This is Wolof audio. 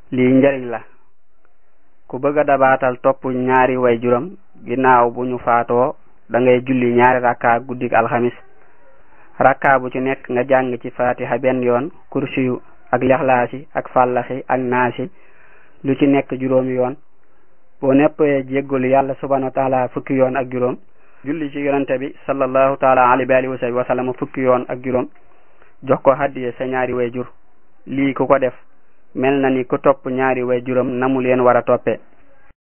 lii njariñ la ku bëgg a dabaatal topp ñaari way juram ginnaaw bu ñu faatoo da ngay julli ñaari rakka guddik alxamis rakka bu ci nekk nga jàng ci fatiha benn yoon kursiyu ak lexlaasi ak fàllaxi ak naasi lu ci nekk juróomi yoon boo neppee jéggalu yàlla subhanahu wa taala fukki yoon ak juróom julli ci yonente bi sallallahu taala alayhi wa alihi wa sallam fukki yoon ak juróom jox ko hadiye sa ñaari way jur lii ku ko def mel na ni ku topp ñaari way juram na mu leen war a toppe